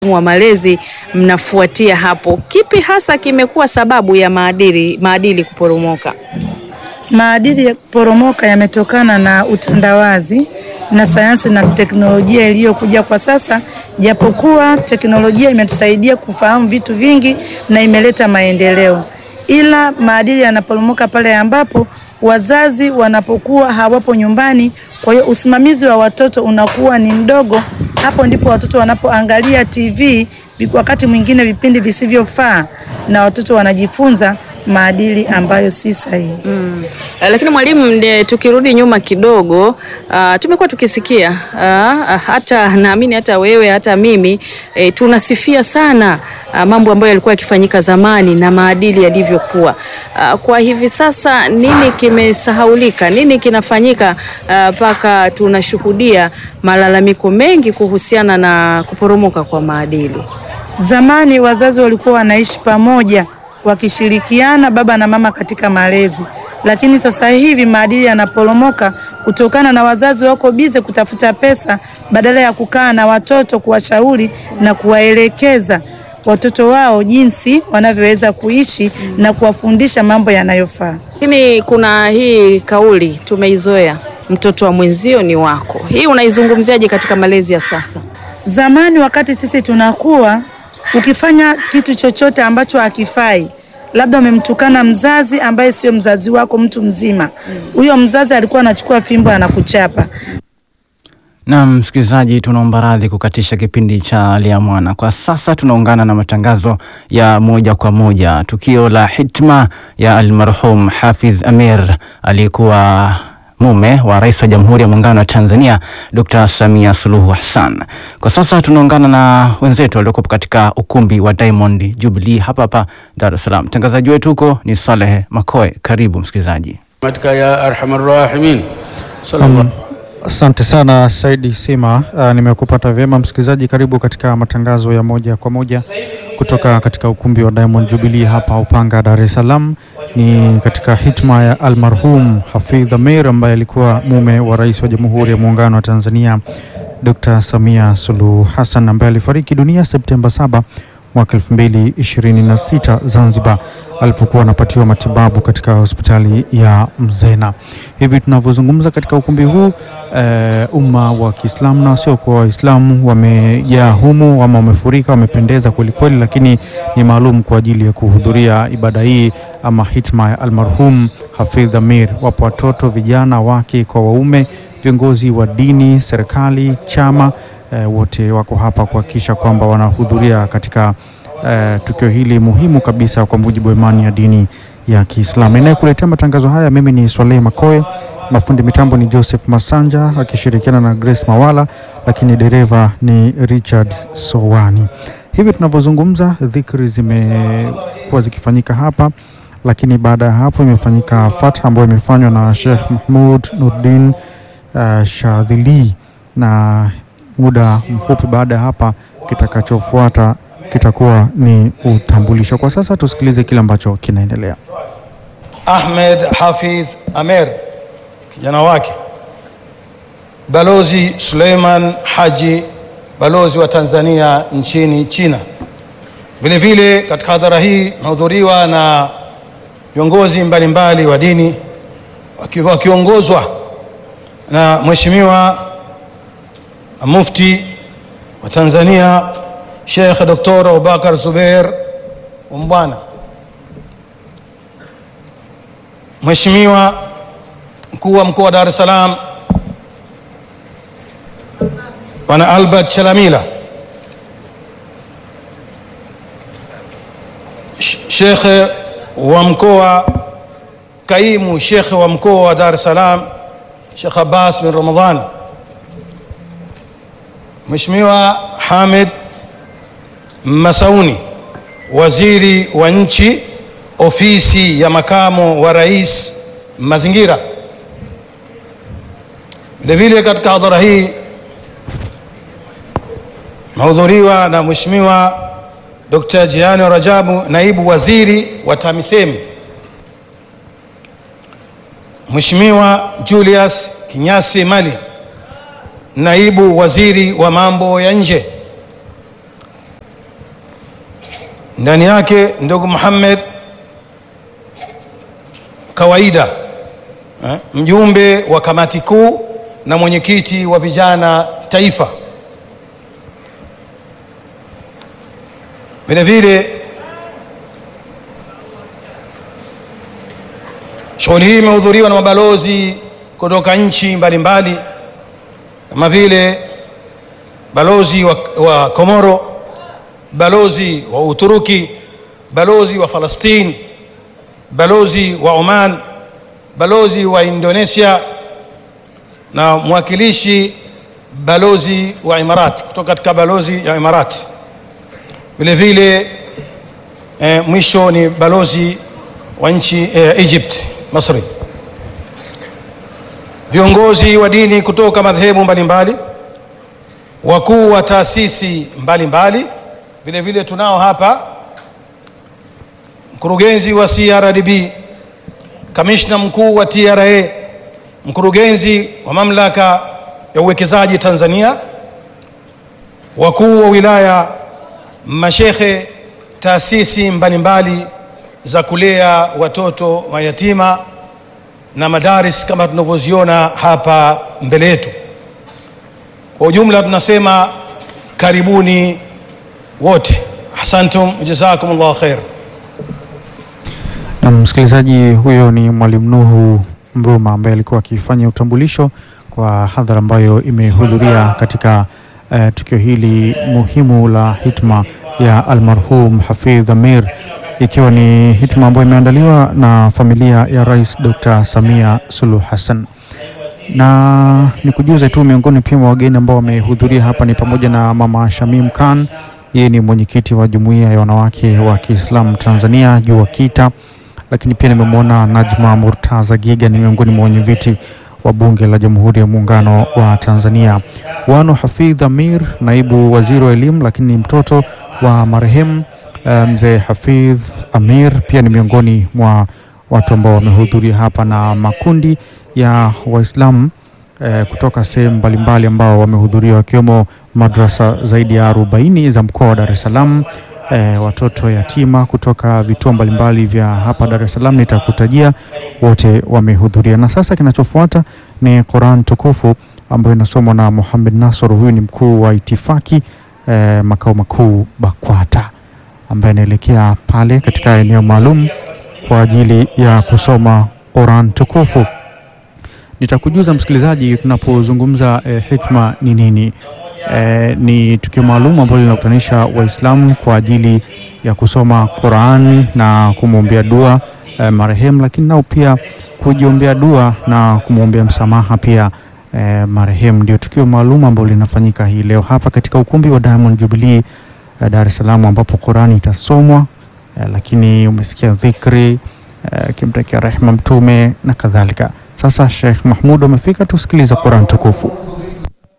wataalamu wa malezi mnafuatia hapo. Kipi hasa kimekuwa sababu ya maadili maadili kuporomoka? Maadili ya kuporomoka yametokana na utandawazi na sayansi na teknolojia iliyokuja kwa sasa. Japokuwa teknolojia imetusaidia kufahamu vitu vingi na imeleta maendeleo, ila maadili yanaporomoka pale ambapo wazazi wanapokuwa hawapo nyumbani. Kwa hiyo usimamizi wa watoto unakuwa ni mdogo. Hapo ndipo watoto wanapoangalia TV wakati mwingine vipindi visivyofaa, na watoto wanajifunza maadili ambayo si sahihi. Mm. Uh, lakini mwalimu, nde tukirudi nyuma kidogo, uh, tumekuwa tukisikia uh, hata naamini hata wewe hata mimi eh, tunasifia sana uh, mambo ambayo yalikuwa yakifanyika zamani na maadili yalivyokuwa. Uh, kwa hivi sasa nini kimesahaulika? Nini kinafanyika mpaka uh, tunashuhudia malalamiko mengi kuhusiana na kuporomoka kwa maadili? Zamani wazazi walikuwa wanaishi pamoja wakishirikiana baba na mama katika malezi, lakini sasa hivi maadili yanaporomoka kutokana na wazazi wako bize kutafuta pesa badala ya kukaa na watoto kuwashauri na kuwaelekeza watoto wao jinsi wanavyoweza kuishi na kuwafundisha mambo yanayofaa. Lakini kuna hii kauli tumeizoea, mtoto wa mwenzio ni wako. Hii unaizungumziaje katika malezi ya sasa? Zamani wakati sisi tunakuwa ukifanya kitu chochote ambacho hakifai, labda umemtukana mzazi ambaye sio mzazi wako, mtu mzima huyo, mm. mzazi alikuwa anachukua fimbo anakuchapa. Na msikilizaji, tunaomba radhi kukatisha kipindi cha Lia Mwana. Kwa sasa tunaungana na matangazo ya moja kwa moja, tukio la hitma ya almarhum Hafidh Amir aliyekuwa mume wa Rais wa Jamhuri ya Muungano wa Tanzania Dr. Samia Suluhu Hassan. Kwa sasa tunaungana na wenzetu waliokuwa katika ukumbi wa Diamond Jubilee hapa hapa Dar es Salaam. Mtangazaji wetu huko ni Saleh Makoe. Karibu msikilizaji. ya arhamar rahimin. Um, asante sana Saidi Sima. Uh, nimekupata vyema msikilizaji. Karibu katika matangazo ya moja kwa moja kutoka katika ukumbi wa Diamond Jubilee hapa Upanga, Dar es Salaam. Ni katika hitma ya almarhum Hafidh Amir ambaye alikuwa mume wa Rais wa Jamhuri ya Muungano wa Tanzania Dr. Samia Suluhu Hassan ambaye alifariki dunia Septemba 7 mwaka 2026 Zanzibar alipokuwa anapatiwa matibabu katika hospitali ya Mzena. Hivi tunavyozungumza katika ukumbi huu e, umma wa Kiislamu na wasiokuwa Waislamu wamejaa humu ama wamefurika, wamependeza kwelikweli, lakini ni maalum kwa ajili ya kuhudhuria ibada hii ama hitma ya almarhum Hafidh Amir. Wapo watoto, vijana, wake kwa waume, viongozi wa dini, serikali, chama E, wote wako hapa kuhakikisha kwamba wanahudhuria katika e, tukio hili muhimu kabisa kwa mujibu wa imani ya dini ya Kiislamu. Inayekuletea matangazo haya mimi ni Swaleh Makoe, mafundi mitambo ni Joseph Masanja akishirikiana na Grace Mawala, lakini dereva ni Richard Sowani. Hivi tunavyozungumza, dhikri zimekuwa zikifanyika hapa, lakini baada ya hapo imefanyika fatha ambayo imefanywa na Sheikh Mahmud Nurdin uh, Shadhili na muda mfupi baada ya hapa kitakachofuata kitakuwa ni utambulisho. Kwa sasa tusikilize kile ambacho kinaendelea. Ahmed Hafidh Amer, kijana wake, Balozi Suleiman Haji, balozi wa Tanzania nchini China. Vile vile katika hadhara hii imehudhuriwa na viongozi mbalimbali wa dini wakiongozwa na Mheshimiwa Mufti wa Tanzania Sheikh Dr. Abubakar Zubeir Umbwana, Mheshimiwa mkuu wa mkoa wa Dar es Salaam Bwana Albert Chalamila, Sheikh wa mkoa kaimu Sheikh wa mkoa wa Dar es Salaam Sheikh Abbas bin Ramadhan Mheshimiwa Hamid Masauni, waziri wa nchi ofisi ya makamo wa rais mazingira. Vilevile katika hadhara hii mahudhuriwa na Mheshimiwa Dr. Jiani Rajabu, naibu waziri wa TAMISEMI, Mheshimiwa Julius Kinyasi Mali naibu waziri wa mambo ya nje, ndani yake ndugu Muhammad Kawaida eh, mjumbe wa kamati kuu na mwenyekiti wa vijana taifa. Vile vile shughuli hii imehudhuriwa na mabalozi kutoka nchi mbalimbali kama vile balozi wa, wa Komoro, balozi wa Uturuki, balozi wa Falastini, balozi wa Oman, balozi wa Indonesia na mwakilishi balozi wa Imarati kutoka katika balozi ya Imarati. Vile vile eh, mwisho ni balozi wa nchi eh, Egypt, Misri. Viongozi wa dini kutoka madhehebu mbalimbali, wakuu wa taasisi mbalimbali. Vile vile tunao hapa mkurugenzi wa CRDB, kamishna mkuu wa TRA, mkurugenzi wa mamlaka ya uwekezaji Tanzania, wakuu wa wilaya, mashekhe, taasisi mbalimbali za kulea watoto mayatima na madaris kama tunavyoziona hapa mbele yetu. Kwa ujumla tunasema karibuni wote, ahsantum jazakumullahu khair. Na msikilizaji, huyo ni Mwalimu Nuhu Mruma ambaye alikuwa akifanya utambulisho kwa hadhara ambayo imehudhuria katika uh, tukio hili muhimu la hitma ya almarhum Hafidh Amir, ikiwa ni hitma ambayo imeandaliwa na familia ya Rais Dr. Samia Suluhu Hassan na ni kujuze tu miongoni pia mwa wageni ambao wamehudhuria hapa ni pamoja na Mama Shamim Khan, yeye ni mwenyekiti wa jumuiya ya wanawake wa Kiislamu Tanzania JUWAKITA, lakini pia nimemwona Najma Murtaza Giga, ni miongoni mwa wenyeviti wa Bunge la Jamhuri ya Muungano wa Tanzania. Wano Hafidh Amir, naibu waziri wa elimu, lakini ni mtoto wa marehemu eh, mzee Hafidh Amir, pia ni miongoni mwa watu ambao wamehudhuria hapa na makundi ya Waislamu eh, kutoka sehemu mbalimbali ambao wamehudhuria wakiwemo madrasa zaidi ya 40 za mkoa wa Dar es Salaam, eh, watoto yatima kutoka vituo mbalimbali vya hapa Dar es Salaam nitakutajia, wote wamehudhuria. Na sasa kinachofuata ni Quran tukufu ambayo inasomwa na Muhammad Nasor, huyu ni mkuu wa itifaki eh, makao makuu BAKWATA ambaye anaelekea pale katika eneo maalum kwa ajili ya kusoma Quran tukufu. Nitakujuza msikilizaji, tunapozungumza eh, hikma ni nini? Eh, ni tukio maalum ambalo linakutanisha Waislamu kwa ajili ya kusoma Quran na kumwombea dua eh, marehemu, lakini nao pia kujiombea dua na kumwombea msamaha pia eh, marehemu. Ndio tukio maalum ambalo linafanyika hii leo hapa katika ukumbi wa Diamond Jubilee eh, Dar es Salaam ambapo Qurani itasomwa eh, lakini umesikia dhikri eh, kimtakia rehma Mtume na kadhalika. Sasa Sheikh Mahmud amefika, tusikiliza Qurani tukufu.